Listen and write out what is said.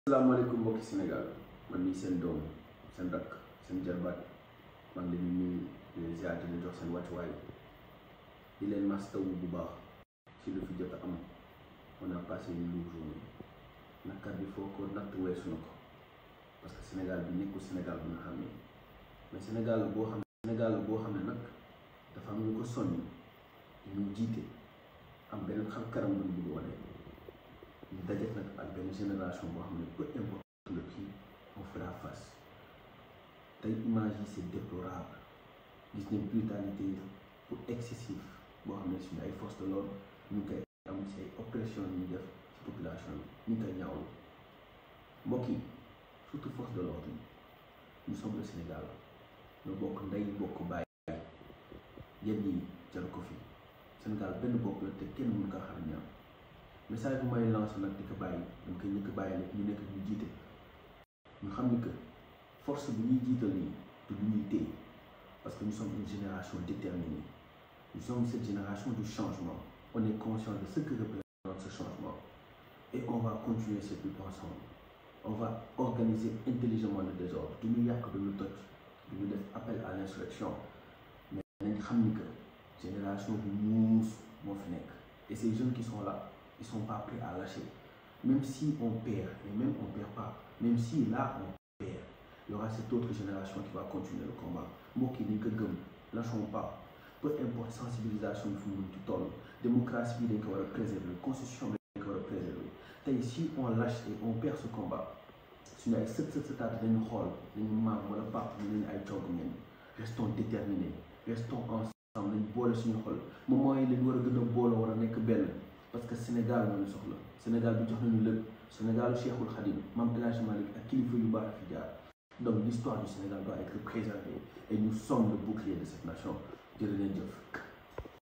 asalaamaaleykum mbokki Sénégal man mii seen doom seen rakk seen jarbaat maa ngi leen di nuyu di leen ziar di leen jox seen wàccuwaay di leen mastawu bu baax ci lu fi jot a am on a passé une lourde journée nakar bi foo ko natt weesu na ko parce que Sénégal bi nekkul Sénégal bu nga xam ne mais Sénégal boo xam ne Sénégal boo xam ne nag dafa am ñu ko soññ ñu jiite am beneen xam karam bu ñu bëgg wane ñu daje nag ak benn génération boo xam ne peu importe le prix on fera face tey image yi c'est déplorable gis nañ brutalité pour excessif boo xam ne suñu ay force de l'ordre ñu ngi koy am ci ay oppression yi ñuy def ci population bi ñu ngi koy ñaawlu mbokk yi surtout force de l'ordre yi nous sommes le Sénégal ñoo bokk ndey bokk bàyyi yenn yi jaru ko fi Sénégal benn bopp la te kenn mënu kaa xam ñaar message bu may lancé nag di ko bàyyi dama koy ñëkk bàyyi nag ñu nekk ñu jiite ñu xam ni que force bi ñuy jiital nii du lu ñuy téye parce que nous sommes une génération déterminée nous sommes cette génération du changement on est conscient de ce que représente ce changement et on va continuer cette lutte ensemble on va organiser intelligemment le désordre du ñu yàq du ñu toj du ñu def appel à l'insurrection mais nañ xam ni que génération bu muus moo fi nekk et ces jeunes qui sont là ils sont pas prêts à lâcher même si on perd et même on perd pas même si là on perd il y aura cette autre génération qui va continuer le combat mbokk yi dañ ko gëm lâchons pas peu importe sensibilisation bi fu mu ci toll démocratie bi dañ ko war a préserver constitution bi dañ ko war a préserver tey si on lâche et on perd ce combat suñu ay sët sët sëtaat dañu xool dañu maam wala pap ñu leen ay cogg ngeen restons déterminés restons ensemble nañ boole suñu xol moment yi lañ war a gën a boole war a nekk benn parce que Sénégal moo ñu soxla Sénégal bi jox nañu lépp Sénégal Cheikhul Khadim Mame El Hadji Malick ak kilifa yu baax fi jaar donc l'histoire du Sénégal doit être préservée et nous sommes le bouclier de cette nation jërë leen jëf